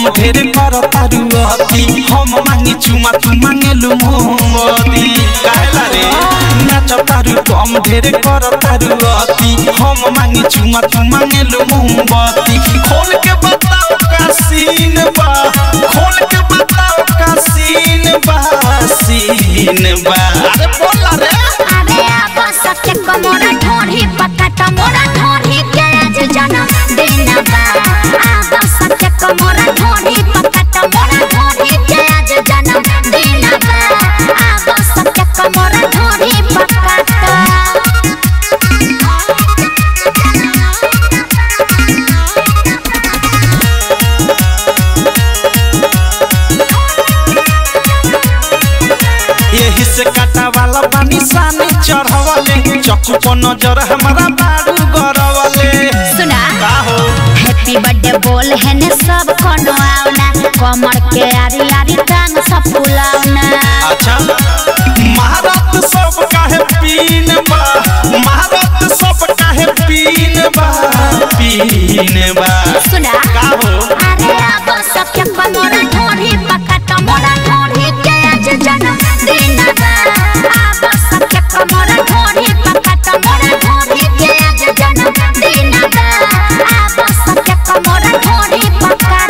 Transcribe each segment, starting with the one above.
ढेर कर तारू अति हम मांगी चुमा तू मांगेलु मोमबती काहेला रे नाच तारू कम ढेर कर तारू अति हम मांगी चुमा तू मांगेलु मोमबती खोल के बताओ का सीन बा खोल के बताओ का सीन बा सीन बा अरे बोला रे अरे अब सत्य कमोरा ढोरी पकट मोरा ढोरी के आज जन्म दिन बा अब सत्य कमोरा ढोरी पकट मोरा ढोरी के आज जन्म दिन बा अब सत्य कमोरा ढोरी पकट यही से काटा वाला पानी सानी चढ़वले चक्कू पर नजर हमारा बारू गरवले सुना का हो हैप्पी बर्थडे बोल है ने सब कोनो आवना कमर के आरी आरी टांग सब फुलावना अच्छा महारत सब काहे पीन बा महारत सब काहे पीन बा पीन बा सुना का हो अरे अब सबके कमोरा ढोरी पकट मोरा ढोरी के आज जन्म दिन बा अब सबके कमोरा ढोरी पकट मोरा ढोरी के आज जन्म दिन बा अब सबके कमोरा ढोरी पकट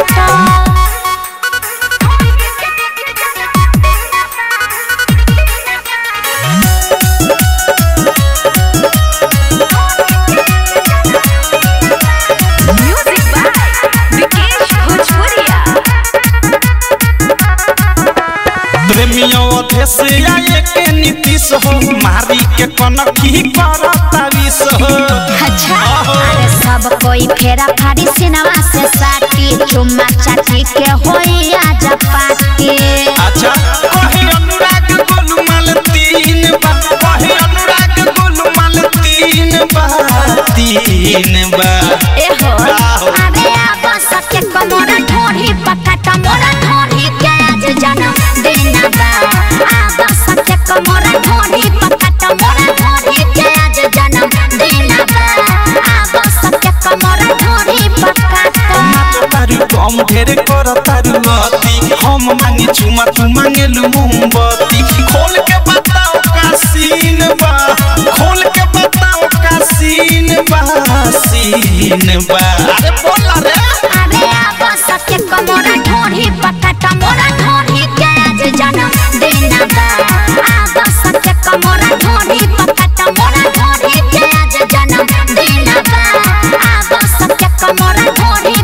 Music by Vikesh Bhojpuria. प्रेमियों अधेश आए के नीतीश हो मारी के कनखी करता विष हो अच्छा अरे सब कोई फेरा फाड़ी सिनेमा से साटी चुम्मा चाटी के होई आज पार्टी अच्छा कहे अनुराग गोलमाल तीन बा कहे अनुराग गोलमाल तीन बा तीन बा ए हो आहो। अरे अब सत्य कमोरा ढोरी पकट मोरा ढोरी के आज जन्म दिन बा अब सत्य कमोरा ढोरी पकट मोरा ढोरी के आज जन्म दिन बा अब सत्य कमोरा ढोरी पकट तारू कम ढेर कर तारू अति हम मांगी चुमा तू मांगेलु मोमबत्ती खोल के बताओ का सीन बा खोल के बताओ का सीन बा सीन बा अरे बोला रे अरे अब सत्य कमोरा ढोरी पकट मोरा ढोरी के आज जन्म दिन बा अब सत्य कमोरा ढोरी पकट मोरा ढोरी के आज जन्म दिन बा अब सत्य कमोरा ढोरी